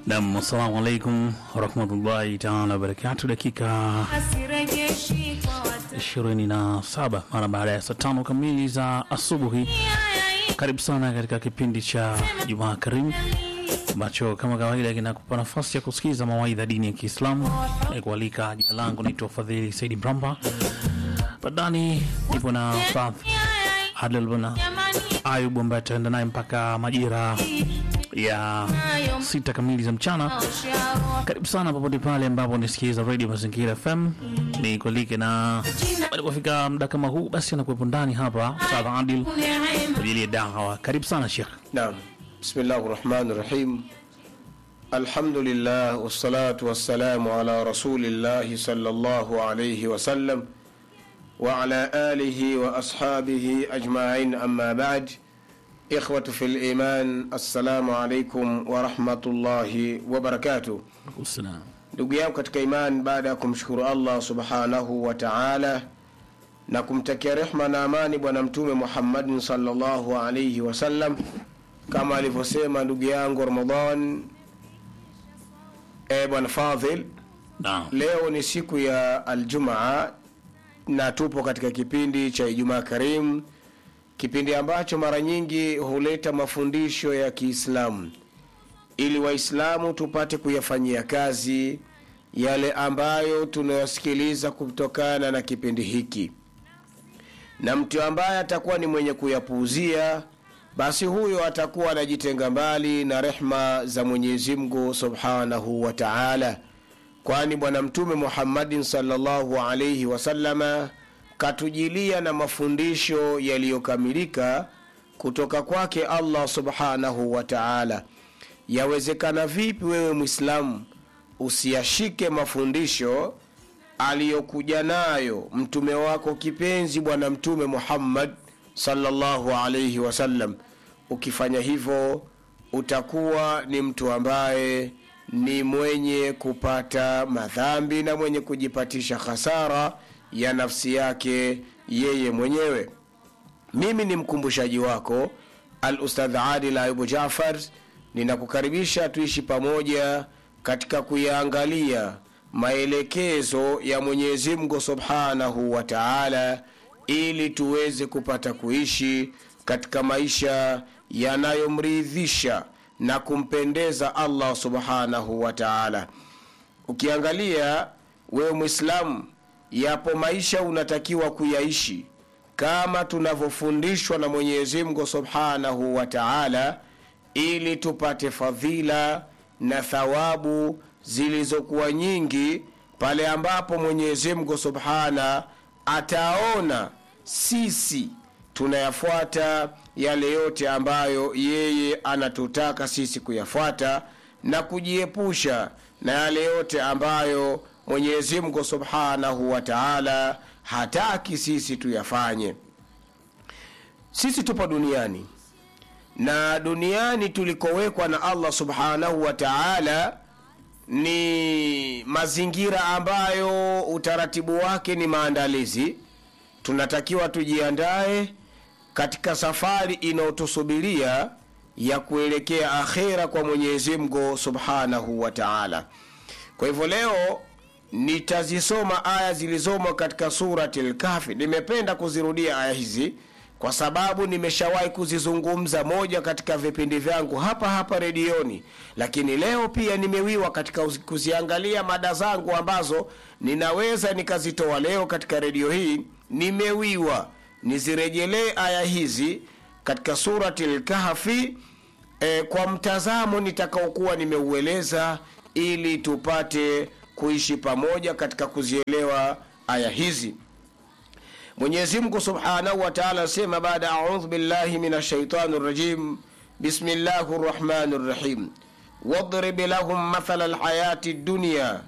Nam, assalamu alaikum warahmatullahi taala wabarakatu. Dakika Asirejeshi kwa watu. 27 mara baada ya saa tano kamili za asubuhi. Karibu sana katika kipindi cha Jumaa Karimu ambacho kama kawaida kinakupa nafasi ya kusikiza mawaidha dini ya Kiislamu na kualika. Jina langu naitwa Fadhili Saidi Mramba, badani nipo na Ustadh Adel Bana Ayub ambaye ataenda naye mpaka majira ya sita kamili za mchana. Karibu sana popote pale ambapo nisikiliza Radio Mazingira FM, ni kualike na alipofika muda kama huu, basi anakuwepo ndani hapa Ustadh Adil kwa ajili ya dawa. Karibu sana Sheikh. نعم بسم الله الرحمن الرحيم الحمد لله والصلاة والسلام على رسول الله صلى الله عليه وسلم وعلى آله وأصحابه أجمعين أما بعد إخوة في الإيمان السلام عليكم ورحمة الله وبركاته Usalam. ndugu yangu katika iman baada ya kumshukuru allah subhanahu wa taala na kumtakia rehma na amani bwana mtume muhammadin salllahu alaihi wasallam kama alivyosema ndugu yangu ramadan e bwana fadhil Naam. leo ni siku ya aljumaa na tupo katika kipindi cha ijumaa karim kipindi ambacho mara nyingi huleta mafundisho ya kiislamu ili waislamu tupate kuyafanyia kazi yale ambayo tunayosikiliza kutokana na kipindi hiki na mtu ambaye atakuwa ni mwenye kuyapuuzia basi huyo atakuwa anajitenga mbali na rehma za mwenyezi mungu subhanahu wa taala kwani bwana mtume muhammadin salllahu alaihi wasalama katujilia na mafundisho yaliyokamilika kutoka kwake allah subhanahu wa taala yawezekana vipi wewe mwislamu usiyashike mafundisho aliyokuja nayo mtume wako kipenzi bwana mtume muhammad salllahu alaihi wasallam ukifanya hivyo utakuwa ni mtu ambaye ni mwenye kupata madhambi na mwenye kujipatisha hasara ya nafsi yake yeye mwenyewe mimi ni mkumbushaji wako al ustadh adil ayubu jafar ninakukaribisha tuishi pamoja katika kuyaangalia maelekezo ya mwenyezi mungu subhanahu wa taala ili tuweze kupata kuishi katika maisha yanayomridhisha na kumpendeza allah subhanahu wa taala ukiangalia wewe mwislamu yapo maisha unatakiwa kuyaishi kama tunavyofundishwa na mwenyezi mungu subhanahu wa taala ili tupate fadhila na thawabu zilizokuwa nyingi pale ambapo mwenyezi mungu subhana ataona sisi tunayafuata yale yote ambayo yeye anatutaka sisi kuyafuata na kujiepusha na yale yote ambayo mwenyezi mungu subhanahu wa taala hataki sisi tuyafanye sisi tupo duniani na duniani tulikowekwa na allah subhanahu wa taala ni mazingira ambayo utaratibu wake ni maandalizi tunatakiwa tujiandae katika safari inayotusubiria ya kuelekea akhera kwa mwenyezi mungu subhanahu wa taala kwa hivyo leo nitazisoma aya zilizomo katika surati lkafi nimependa kuzirudia aya hizi kwa sababu nimeshawahi kuzizungumza moja katika vipindi vyangu hapa hapa redioni lakini leo pia nimewiwa katika uzi- kuziangalia mada zangu ambazo ninaweza nikazitoa leo katika redio hii nimewiwa nizirejelee aya hizi katika surati lkahfi e, kwa mtazamo nitakaokuwa nimeueleza ili tupate kuishi pamoja katika kuzielewa aya hizi mwenyezi mungu subhanahu wa taala asema baada audhu billahi min ashaitani rajim bismillahi rrahmani rrahim wadrib lahum mathala lhayati dunia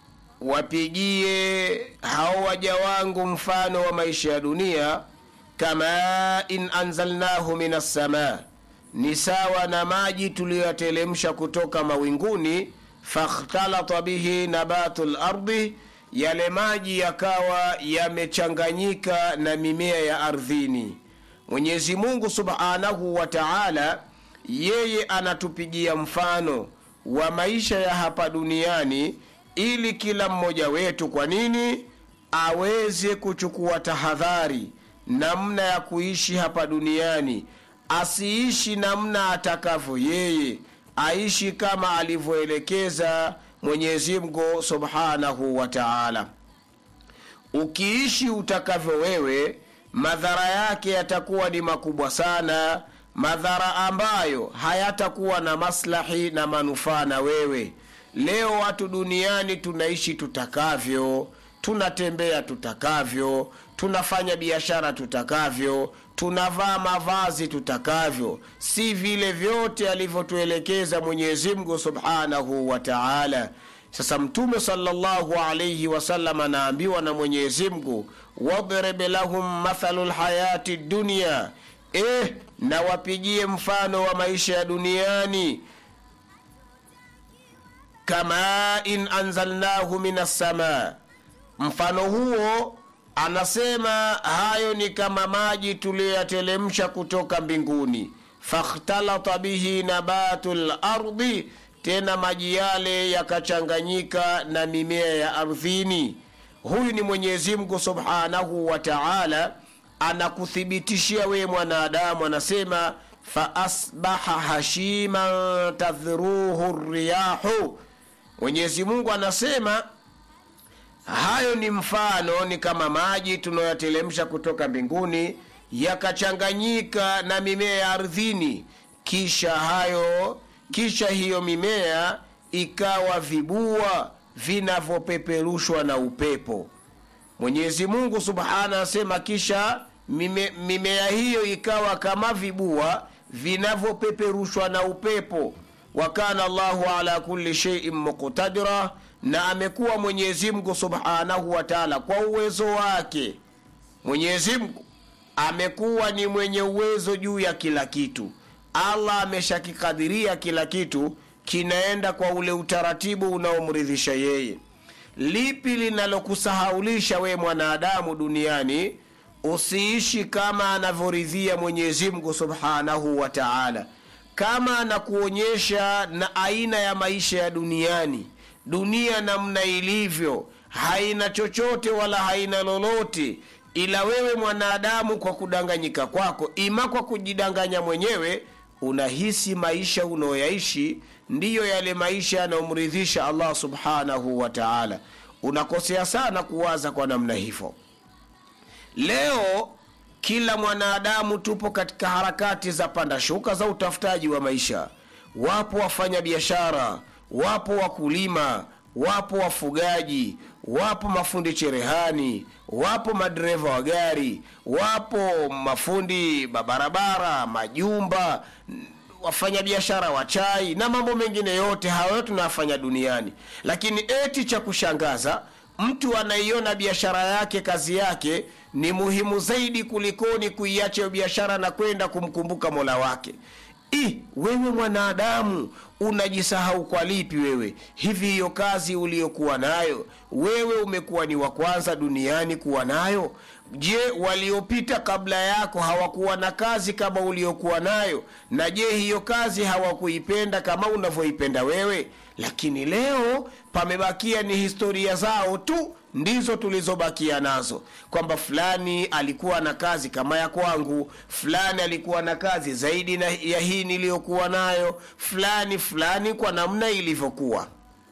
wapigie hao waja wangu mfano wa maisha ya dunia kama in anzalnahu min assamaa ni sawa na maji tuliyoyatelemsha kutoka mawinguni fakhtalata bihi nabatu lardi yale maji yakawa yamechanganyika na mimea ya ardhini mwenyezi mungu subhanahu wa taala yeye anatupigia mfano wa maisha ya hapa duniani ili kila mmoja wetu kwa nini aweze kuchukua tahadhari namna ya kuishi hapa duniani asiishi namna atakavyo yeye aishi kama alivyoelekeza mwenyezi mungu subhanahu wa taala ukiishi utakavyo wewe madhara yake yatakuwa ni makubwa sana madhara ambayo hayatakuwa na maslahi na manufaa na wewe leo watu duniani tunaishi tutakavyo tunatembea tutakavyo tunafanya biashara tutakavyo tunavaa mavazi tutakavyo si vile vyote alivyotuelekeza mwenyezi mungu subhanahu wa taala sasa mtume salllahu alaihi wasallam anaambiwa na mwenyezi mungu wadrib lahum mathalu lhayati dunia eh na wapigie mfano wa maisha ya duniani kama in anzalnahu min assamaa mfano huo anasema hayo ni kama maji tuliyoyatelemsha kutoka mbinguni fakhtalata bihi nabatu lardi tena maji yale yakachanganyika na mimea ya ardhini huyu ni mwenyezi mungu subhanahu wa taala anakuthibitishia wewe mwanadamu anasema faasbaha hashiman tadhruhu riyahu mwenyezi mungu anasema hayo ni mfano ni kama maji tunayoyatelemsha kutoka mbinguni yakachanganyika na mimea ya ardhini kisha hayo kisha hiyo mimea ikawa vibua vinavyopeperushwa na upepo mwenyezi mungu subhana anasema kisha mime, mimea hiyo ikawa kama vibua vinavyopeperushwa na upepo wa kana allahu ala kulli sheiin muqtadira na amekuwa mwenyezi mungu subhanahu wa taala kwa uwezo wake mwenyezi mungu amekuwa ni mwenye uwezo juu ya kila kitu allah ameshakikadhiria kila kitu kinaenda kwa ule utaratibu unaomridhisha yeye lipi linalokusahaulisha we mwanadamu duniani usiishi kama anavyoridhia mwenyezi mungu subhanahu wa taala kama anakuonyesha na aina ya maisha ya duniani dunia namna ilivyo haina chochote wala haina lolote ila wewe mwanadamu kwa kudanganyika kwako ima kwa kujidanganya mwenyewe unahisi maisha unaoyaishi ndiyo yale maisha yanayomridhisha allah subhanahu wa taala unakosea sana kuwaza kwa namna hivyo leo kila mwanadamu tupo katika harakati za panda shuka za utafutaji wa maisha wapo wafanya biashara wapo wakulima wapo wafugaji wapo mafundi cherehani wapo madereva wa gari wapo mafundi mabarabara majumba wafanyabiashara wa chai na mambo mengine yote hayo tunayafanya duniani lakini eti cha kushangaza mtu anaiona biashara yake kazi yake ni muhimu zaidi kulikoni kuiacha hiyo biashara na kwenda kumkumbuka mola wake I, wewe mwanadamu unajisahau kwa lipi wewe hivi hiyo kazi uliyokuwa nayo wewe umekuwa ni wa kwanza duniani kuwa nayo je waliopita kabla yako hawakuwa na kazi kama uliokuwa nayo na je hiyo kazi hawakuipenda kama unavyoipenda wewe lakini leo pamebakia ni historia zao tu ndizo tulizobakia nazo kwamba fulani alikuwa na kazi kama ya kwangu fulani alikuwa na kazi zaidi na ya hii niliyokuwa nayo fulani fulani kwa namna ilivyokuwa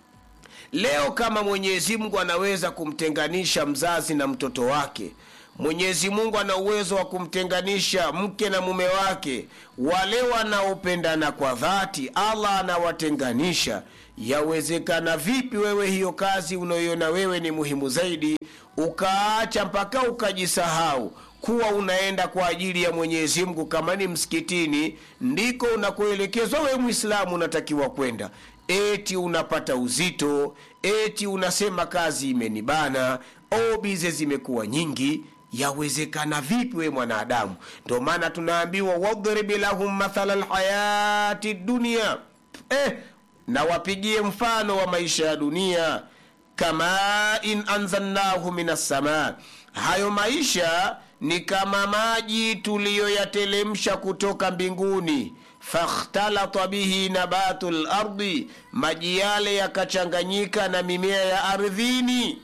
leo kama mwenyezi mungu anaweza kumtenganisha mzazi na mtoto wake mwenyezi mungu ana uwezo wa kumtenganisha mke na mume wake wale wanaopendana kwa dhati allah anawatenganisha yawezekana vipi wewe hiyo kazi unayoiona wewe ni muhimu zaidi ukaacha mpaka ukajisahau kuwa unaenda kwa ajili ya mwenyezi mungu kama ni msikitini ndiko unakoelekezwa wewe mwislamu unatakiwa kwenda eti unapata uzito eti unasema kazi imenibana o bize zimekuwa nyingi yawezekana vipi we mwanadamu ndio maana tunaambiwa wadrib lahum mathala lhayati dunia eh, na wapigie mfano wa maisha ya dunia kama in anzalnahu min assamaa hayo maisha ni kama maji tuliyoyatelemsha kutoka mbinguni fakhtalata bihi nabatu lardi maji yale yakachanganyika na mimea ya ardhini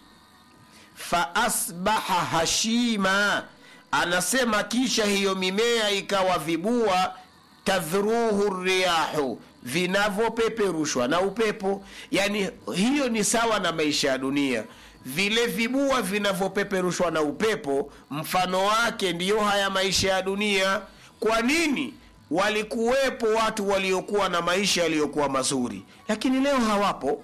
faasbaha hashima anasema kisha hiyo mimea ikawa vibua tadhruhu riyahu vinavyopeperushwa na upepo yani hiyo ni sawa na maisha ya dunia vile vibua vinavyopeperushwa na upepo mfano wake ndiyo haya maisha ya dunia kwa nini walikuwepo watu waliokuwa na maisha yaliyokuwa mazuri lakini leo hawapo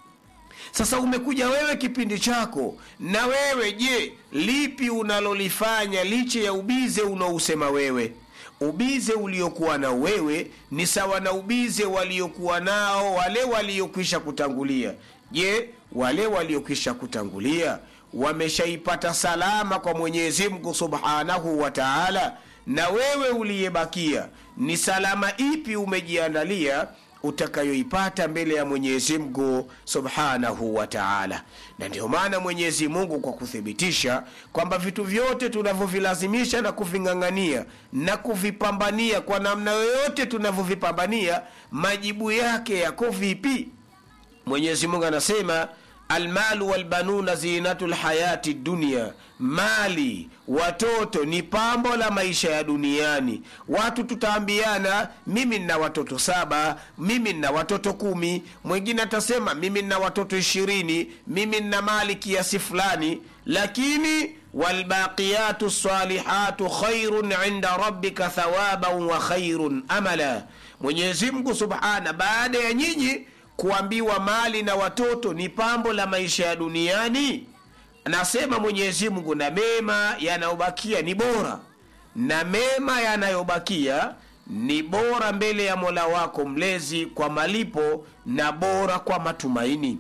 sasa umekuja wewe kipindi chako na wewe je lipi unalolifanya licha ya ubize unaousema wewe ubize uliokuwa na wewe ni sawa na ubize waliokuwa nao wale waliokwisha kutangulia je wale waliokwisha kutangulia wameshaipata salama kwa mwenyezi mungu subhanahu wa taala na wewe uliyebakia ni salama ipi umejiandalia utakayoipata mbele ya mwenyezi mungu subhanahu wa taala na ndio maana mwenyezi mungu kwa kuthibitisha kwamba vitu vyote tunavyovilazimisha na kuving'ang'ania na kuvipambania kwa namna yoyote tunavyovipambania majibu yake yako vipi mwenyezi mungu anasema almalu walbanuna zinatu lhayati dunia mali watoto ni pambo la maisha ya duniani watu tutaambiana mimi nina watoto saba mimi nina watoto kumi mwingine atasema mimi nina watoto ishirini mimi nina mali kiasi fulani lakini walbaqiyatu salihatu khairun inda rabbika thawaban wa khairun amala mwenyezi mungu subhana baada ya nyinyi kuambiwa mali na watoto ni pambo la maisha ya duniani anasema mwenyezi mungu na mema yanayobakia ni bora na mema yanayobakia ni bora mbele ya mola wako mlezi kwa malipo na bora kwa matumaini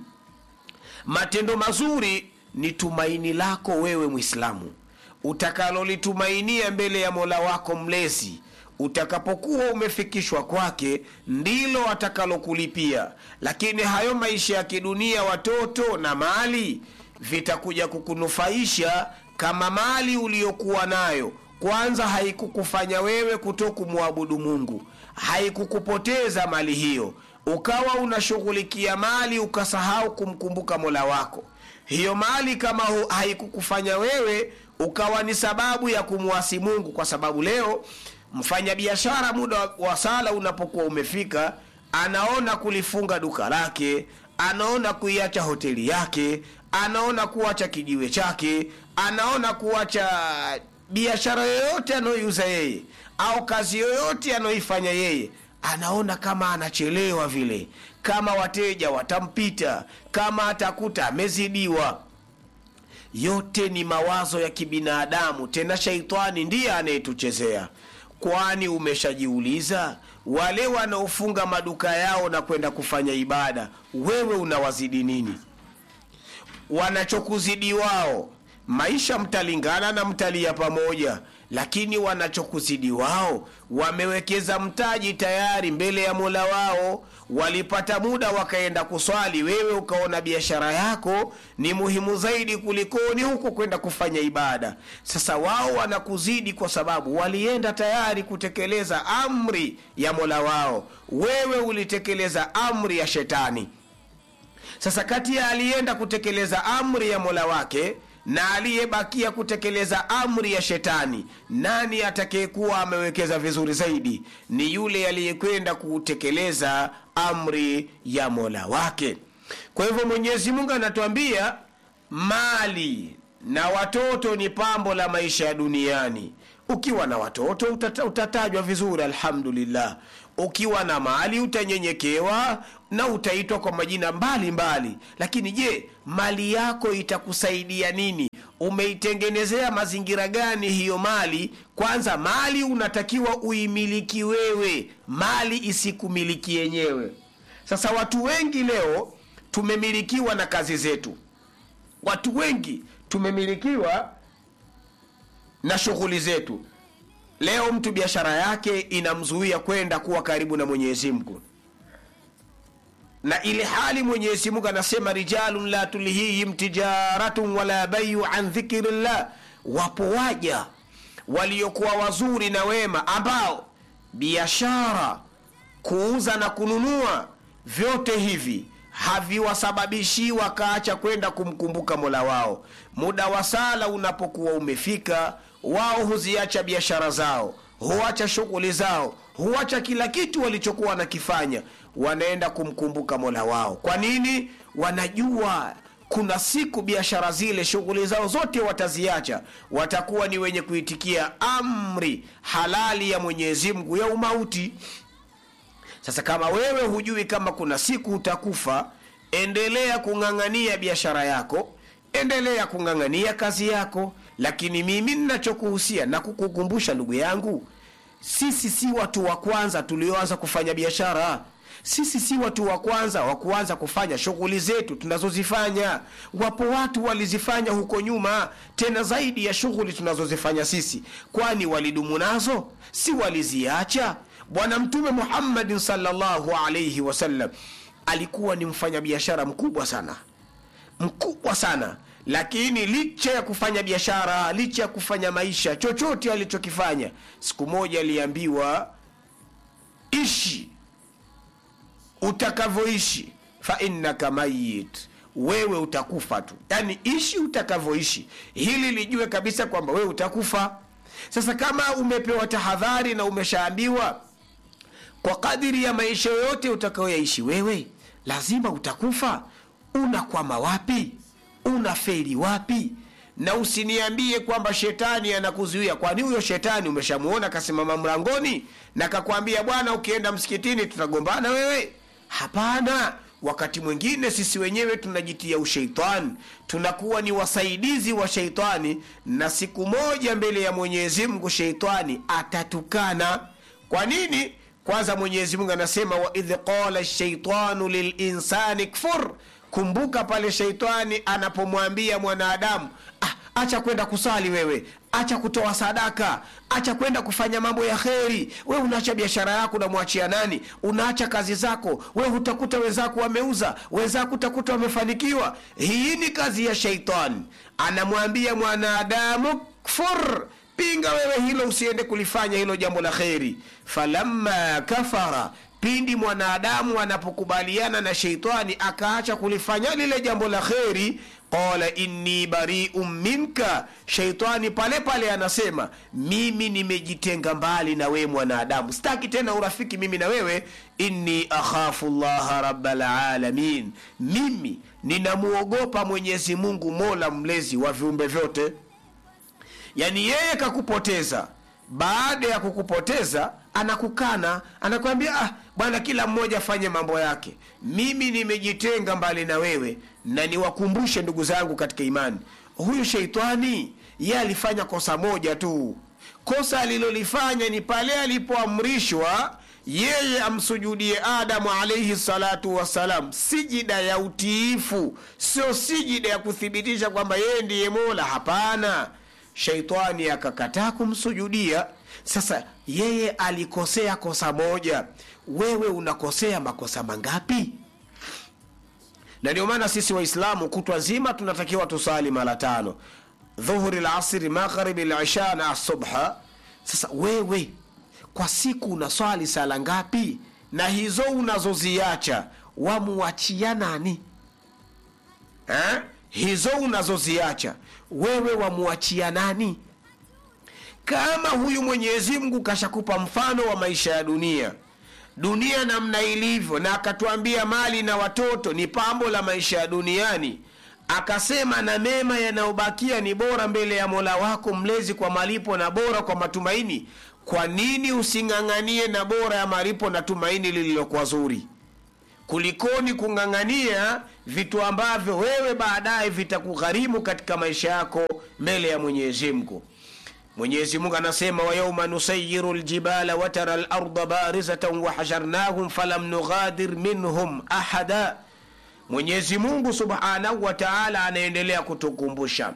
matendo mazuri ni tumaini lako wewe mwislamu utakalolitumainia mbele ya mola wako mlezi utakapokuwa umefikishwa kwake ndilo atakalokulipia lakini hayo maisha ya kidunia watoto na mali vitakuja kukunufaisha kama mali uliyokuwa nayo kwanza haikukufanya wewe kuto kumwabudu mungu haikukupoteza mali hiyo ukawa unashughulikia mali ukasahau kumkumbuka mola wako hiyo mali kama hu- haikukufanya wewe ukawa ni sababu ya kumwasi mungu kwa sababu leo mfanyabiashara muda wa- wa sala unapokuwa umefika anaona kulifunga duka lake anaona kuiacha hoteli yake anaona kuacha kijiwe chake anaona kuacha biashara yoyote anayoiuza yeye au kazi yoyote anayoifanya yeye anaona kama anachelewa vile kama wateja watampita kama atakuta amezidiwa yote ni mawazo ya kibinadamu tena shaitani ndiye anayetuchezea kwani umeshajiuliza wale wanaofunga maduka yao na kwenda kufanya ibada wewe unawazidi nini wanachokuzidi wao maisha mtalingana na mtalia pamoja lakini wanachokuzidi wao wamewekeza mtaji tayari mbele ya mola wao walipata muda wakaenda kuswali wewe ukaona biashara yako ni muhimu zaidi kulikoni huku kwenda kufanya ibada sasa wao wanakuzidi kwa sababu walienda tayari kutekeleza amri ya mola wao wewe ulitekeleza amri ya shetani sasa kati ya aliyeenda kutekeleza amri ya mola wake na aliyebakia kutekeleza amri ya shetani nani atakayekuwa amewekeza vizuri zaidi ni yule aliyekwenda kutekeleza amri ya mola wake kwa hivyo mwenyezi mungu anatuambia mali na watoto ni pambo la maisha ya duniani ukiwa na watoto utata, utatajwa vizuri alhamdulillah ukiwa na mali utanyenyekewa na utaitwa kwa majina mbalimbali mbali. lakini je mali yako itakusaidia nini umeitengenezea mazingira gani hiyo mali kwanza mali unatakiwa uimiliki wewe mali isikumiliki yenyewe sasa watu wengi leo tumemilikiwa na kazi zetu watu wengi tumemilikiwa na shughuli zetu leo mtu biashara yake inamzuia kwenda kuwa karibu na mwenyezi mungu na ile hali mwenyezi mungu anasema rijalun la tulhihim tijaratun wala bayu an dhikrillah wapo waja waliokuwa wazuri na wema ambao biashara kuuza na kununua vyote hivi haviwasababishi wakaacha kwenda kumkumbuka mola wao muda wa sala unapokuwa umefika wao huziacha biashara zao huacha shughuli zao huacha kila kitu walichokuwa wanakifanya wanaenda kumkumbuka mola wao kwa nini wanajua kuna siku biashara zile shughuli zao zote wataziacha watakuwa ni wenye kuitikia amri halali ya mwenyezi mungu ya umauti sasa kama wewe hujui kama kuna siku utakufa endelea kung'ang'ania biashara yako endelea kung'ang'ania kazi yako lakini mimi ninachokuhusia na kukukumbusha ndugu yangu sisi si watu wa kwanza tulioanza kufanya biashara sisi si watu wa kwanza wa kuanza kufanya shughuli zetu tunazozifanya wapo watu walizifanya huko nyuma tena zaidi ya shughuli tunazozifanya sisi kwani walidumu nazo si waliziacha bwana mtume muhammadin salllahu alaihi wasallam alikuwa ni mfanyabiashara mkubwa sana mkubwa sana lakini licha ya kufanya biashara licha ya kufanya maisha chochote alichokifanya siku moja aliambiwa ishi utakavyoishi fa innaka mayit wewe utakufa tu yaani ishi utakavyoishi hili lijue kabisa kwamba wewe utakufa sasa kama umepewa tahadhari na umeshaambiwa kwa kadiri ya maisha yoyote utakayoyaishi wewe lazima utakufa unakwama wapi unaferi wapi na usiniambie kwamba shetani anakuzuia kwani huyo shetani umeshamuona kasimama mlangoni na kakwambia bwana ukienda msikitini tutagombana wewe hapana wakati mwingine sisi wenyewe tunajitia usheitani tunakuwa ni wasaidizi wa sheitani na siku moja mbele ya mwenyezi mungu sheitani atatukana kwa nini kwanza mwenyezi mungu anasema waidh qala shaitanu lilinsani kfur kumbuka pale sheitani anapomwambia mwanadamu ah, acha kwenda kusali wewe acha kutoa sadaka acha kwenda kufanya mambo ya kheri we unaacha biashara yako unamwachia nani unaacha kazi zako we utakuta wenzako wameuza wenzako utakuta wamefanikiwa hii ni kazi ya sheitani anamwambia mwanadamu kfur pinga wewe hilo usiende kulifanya hilo jambo la kheri falamma kafara pindi mwanadamu anapokubaliana na sheitani akaacha kulifanya lile jambo la kheri qala inni bariun minka sheitani pale pale anasema mimi nimejitenga mbali na wewe mwanadamu sitaki tena urafiki mimi na wewe inni akhafu llaha rabalalamin mimi ninamuogopa mwenyezi mungu mola mlezi wa viumbe vyote yaani yeye kakupoteza baada ya kukupoteza anakukana anakwambia ah, bwana kila mmoja afanye mambo yake mimi nimejitenga mbali na wewe na niwakumbushe ndugu zangu katika imani huyu sheitani ye alifanya kosa moja tu kosa alilolifanya ni pale alipoamrishwa yeye amsujudie adamu alaihi salatu wassalam sijida ya utiifu sio sijida ya kuthibitisha kwamba yeye ndiye mola hapana sheitani akakataa kumsujudia sasa yeye alikosea kosa moja wewe unakosea makosa mangapi na ndio maana sisi waislamu kutwa zima tunatakiwa tusali mara tano dhuhuri lasri magharibi lisha na subha sasa wewe kwa siku unaswali sala ngapi na hizo unazoziacha wamuachia nani eh? hizo unazoziacha wewe wamuachia nani kama huyu mwenyezi mungu kashakupa mfano wa maisha ya dunia dunia namna ilivyo na akatuambia mali na watoto ni pambo la maisha ya duniani akasema na mema yanayobakia ni bora mbele ya mola wako mlezi kwa malipo na bora kwa matumaini kwa nini using'ang'anie na bora ya malipo na tumaini lililokuwa zuri kulikoni kung'ang'ania vitu ambavyo wewe baadaye vitakugharimu katika maisha yako mbele ya mwenyezi mungu mwenyezi mungu anasema wayauma nusayiru ljibala watara larda barizatan wahasharnahum falam nughadir minhum ahada mwenyezi mungu subhanahu wa taala anaendelea kutukumbusha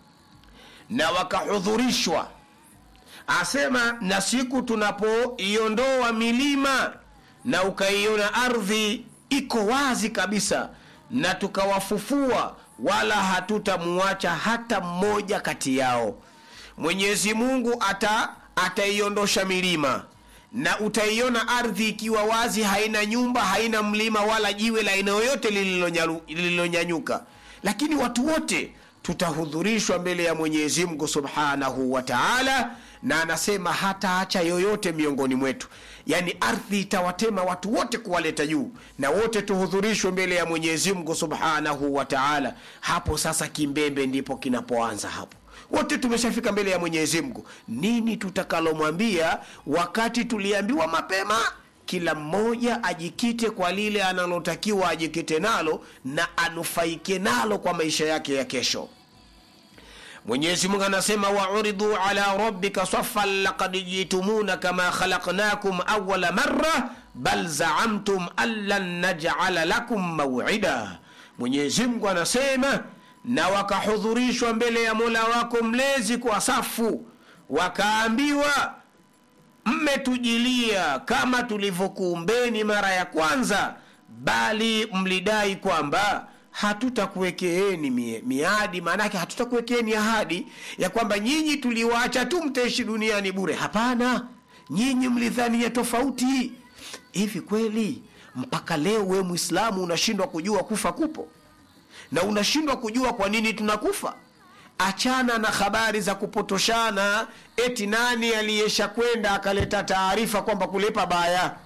na wakahudhurishwa asema na siku tunapoiondoa milima na ukaiona ardhi iko wazi kabisa na tukawafufua wala hatutamuacha hata mmoja kati yao mwenyezi mungu ata ataiondosha milima na utaiona ardhi ikiwa wazi haina nyumba haina mlima wala jiwe la aina yoyote lililonyalu- lililonyanyuka lakini watu wote tutahudhurishwa mbele ya mwenyezi mungu subhanahu wa taala na anasema hataacha yoyote miongoni mwetu yaani ardhi itawatema watu wote kuwaleta juu na wote tuhudhurishwe mbele ya mwenyezi mungu subhanahu wa taala hapo sasa kimbembe ndipo kinapoanza hapo wote tumeshafika mbele ya mwenyezi mungu nini tutakalomwambia wakati tuliambiwa mapema kila mmoja ajikite kwa lile analotakiwa ajikite nalo na anufaike nalo kwa maisha yake ya kesho mwenyezi mungu anasema wauridhu ala rabbika safan lakad jitumuna kama khalaqnakum awala marra bal zaamtum an lan najala lakum mawida mwenyezi mungu anasema na wakahudhurishwa mbele ya mola wako mlezi kwa safu wakaambiwa mmetujilia kama tulivyokuumbeni mara ya kwanza bali mlidai kwamba hatutakuwekeeni mie- miadi maanake hatutakuwekeeni ahadi ya kwamba nyinyi tuliwaacha tu mtaishi duniani bure hapana nyinyi mlidhania tofauti hivi kweli mpaka leo we mwislamu unashindwa kujua kufa kupo na unashindwa kujua kwa nini tunakufa achana na habari za kupotoshana eti nani aliyesha kwenda akaleta taarifa kwamba kulipa baya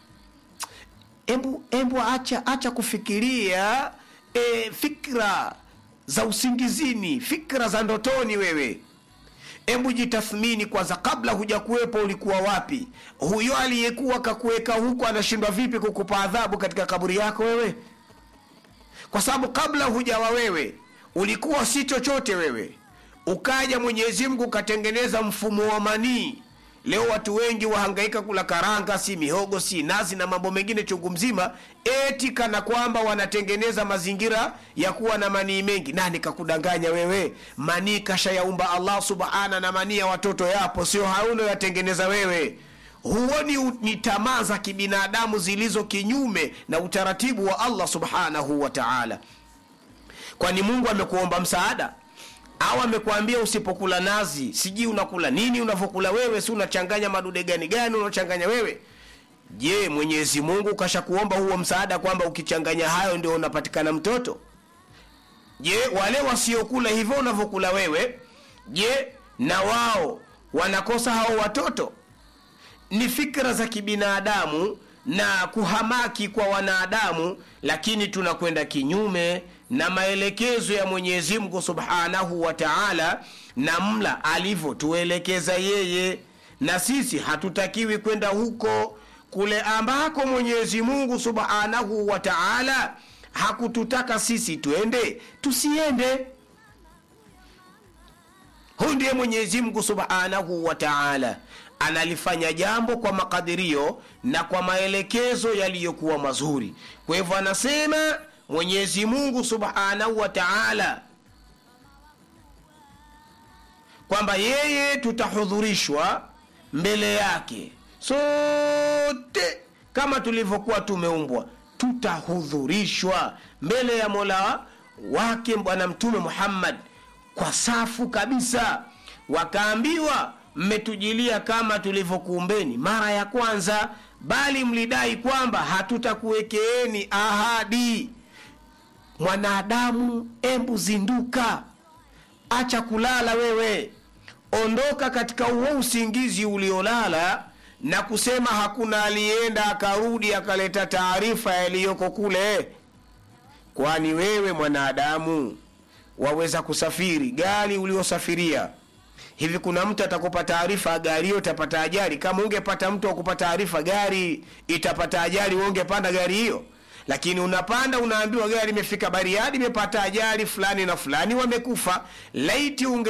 embu, embu acha, acha kufikiria e, fikra za usingizini fikra za ndotoni wewe embu jitathmini kwanza kabla huja kuwepo ulikuwa wapi huyo aliyekuwa kakuweka huku anashindwa vipi kukupa adhabu katika kaburi yako wewe kwa sababu kabla hujawa wewe ulikuwa si chochote wewe ukaja mwenyezi mungu ukatengeneza mfumo wa manii leo watu wengi wahangaika kula karanga si mihogo si nazi na mambo mengine chungu mzima eti kana kwamba wanatengeneza mazingira ya kuwa na manii mengi nani kakudanganya wewe manii kashayaumba allah subhana na manii ya watoto yapo sio hauno yatengeneza wewe huoni u- ni tamaa za kibinadamu zilizo kinyume na utaratibu wa allah subhanahu wa taala kwani mungu amekuomba msaada au amekwambia usipokula nazi sijui unakula nini unavyokula wewe si unachanganya madude gani gani unachanganya wewe je mwenyezi mungu kashakuomba huo msaada kwamba ukichanganya hayo ndio unapatikana mtoto je wale wasiokula hivyo unavyokula wewe je na wao wanakosa hao watoto ni fikra za kibinadamu na kuhamaki kwa wanadamu lakini tunakwenda kinyume na maelekezo ya mwenyezi mungu subhanahu wa taala na mla alivyotuelekeza yeye na sisi hatutakiwi kwenda huko kule ambako mwenyezi mungu subhanahu wa taala hakututaka sisi twende tusiende huyu ndiye mwenyezi mungu subhanahu wa taala analifanya jambo kwa makadirio na kwa maelekezo yaliyokuwa mazuri kwa hivyo anasema mwenyezi mungu subhanahu wa taala kwamba yeye tutahudhurishwa mbele yake sote kama tulivyokuwa tumeumbwa tutahudhurishwa mbele ya mola wake bwana mtume muhammad kwa safu kabisa wakaambiwa mmetujilia kama tulivyokuumbeni mara ya kwanza bali mlidai kwamba hatutakuwekeeni ahadi mwanadamu embu zinduka acha kulala wewe ondoka katika huo usingizi uliolala na kusema hakuna aliyeenda akarudi akaleta taarifa yaliyoko kule kwani wewe mwanadamu waweza kusafiri gari uliosafiria hivi kuna mtu atakupa taarifa gari hiyo itapata ajali kama ungepata mtu akupa taarifa gari itapata ajali we ungepanda gari hiyo lakini unapanda unaambiwa gari imefika bariadi imepata ajali fulani na fulani wamekufa laiti unge